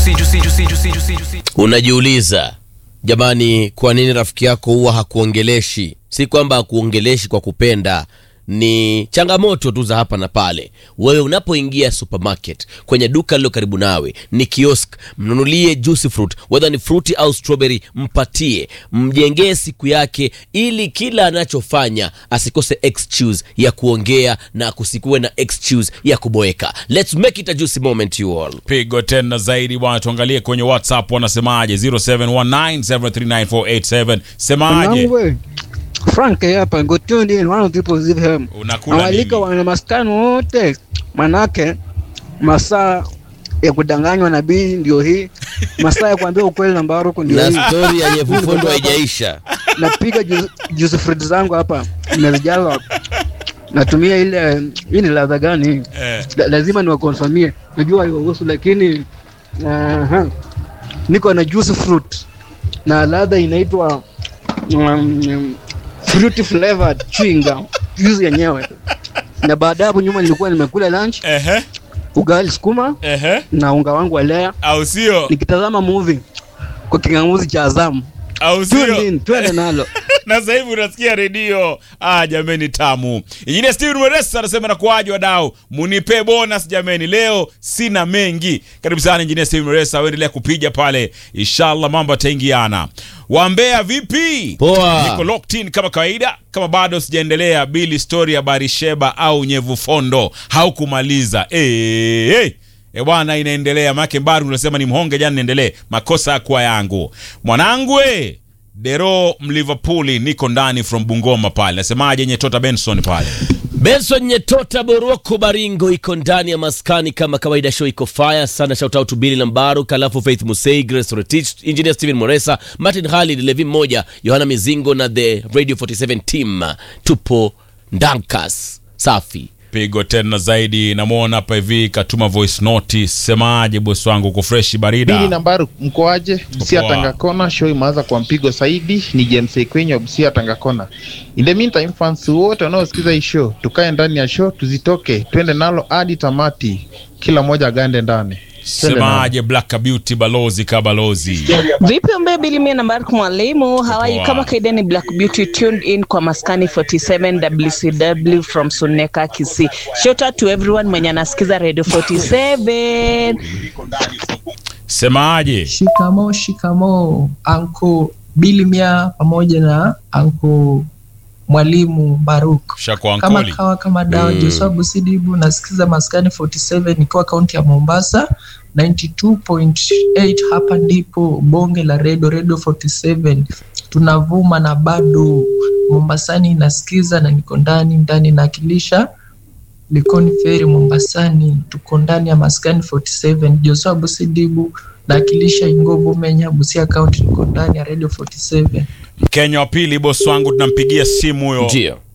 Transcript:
juicy, juicy, juicy, juicy, juicy, juicy. Unajiuliza jamani, kwa nini rafiki yako huwa hakuongeleshi? Si kwamba hakuongeleshi kwa kupenda, ni changamoto tu za hapa na pale. Wewe unapoingia supermarket, kwenye duka lilo karibu nawe, ni kiosk, mnunulie juicy fruit, whether ni fruity au strawberry, mpatie, mjengee siku yake, ili kila anachofanya asikose excuse ya kuongea na kusikuwe na excuse ya kuboeka. Let's make it a juicy moment you all. pigo tena zaidi bwana tuangalie kwenye whatsapp wanasemaje 0719739487 semaje Mwanangu we, Frank hapa go tuned in one of the people live home. unakula Nawalika nini wana maskani wote, manake masaa ya kudanganywa na bii ndio hii, masaa ya kuambia ukweli na mbaruku ndio Na hii. stori ya nyevufundo haijaisha. Napiga juice- juice fruit zangu hapa, nimezijaza natumia ile hii ni ladha gani? Eh. La, lazima niwakonfamie, najua haiwahusu lakini aha, niko na juice fruit na ladha inaitwa um, fruity flavored chewing gum juice yenyewe. Na baada ya hapo nyuma nilikuwa nimekula lunch, ehe ugali sukuma ehe na unga wangu wa lea, au sio nikitazama movie kwa kingamuzi cha Azam. au Tune sio in, twende nalo. na sasa hivi unasikia redio ah, jameni tamu injinia steven mweresa anasema nakuaje wadau munipe bonus jameni leo sina mengi karibu sana injinia steven mweresa uendelea kupiga pale inshallah mambo yataingiana wambea vipi Poa. niko locked in kama kawaida kama bado sijaendelea bili story ya barisheba au nyevu fondo haukumaliza hey, hey. E bwana inaendelea make bado unasema ni mhonge jana niendelee makosa yakuwa yangu mwanangu we dero mliverpooli niko ndani from bungoma pale nasemaje nyetota benson pale Benson Nyetota Boroko Baringo iko ndani ya maskani kama kawaida, show iko fire sana. Shout out to Billy Lambaru, Kalafu Faith Musei, Grace Rotich, Engineer Steven Moresa, Martin Halid, Levi Moja, Yohana Mizingo na the Radio 47 team. Tupo Ndankas. Safi. pigo tena zaidi namwona hapa hivi katuma voice note semaje bosi wangu uko freshi Bili barida nambari mkoaje? Busia Poa. Tanga Kona, show imeanza kwa mpigo zaidi. Ni James Ekwenyo wa Busia Tanga Kona. In the meantime, fans wote wanaosikiza hii show, tukae ndani ya show, tuzitoke, twende nalo hadi tamati, kila mmoja agande ndani. Twende nalo. semaje black beauty balozi ka balozi Vipi umbe bili mie na Bark mwalimu hawaii Poa. kama kaida ni Black Beauty tuned in kwa maskani 47 WCW from Suneka Kisii. Shout out to everyone mwenye anasikiza Radio 47. semaje Shikamo, shikamo anko Bilimia pamoja na anko mwalimu Baruk shakwa kama ankoli kawa kama dawa Mm. Joshua Busidibu nasikiza maskani 47 nikiwa kaunti ya Mombasa 92.8 hapa ndipo bonge la redio redio 47 tunavuma na bado Mombasani nasikiza na niko ndani ndani nakilisha Likoni Feri Mombasani, tuko ndani ya maskani 47. Joshua Busidibu nakilisha Ingobo Menya, Busia County, niko ndani ya Radio 47. mkenya wa pili bosi wangu tunampigia simu huyo Ndio.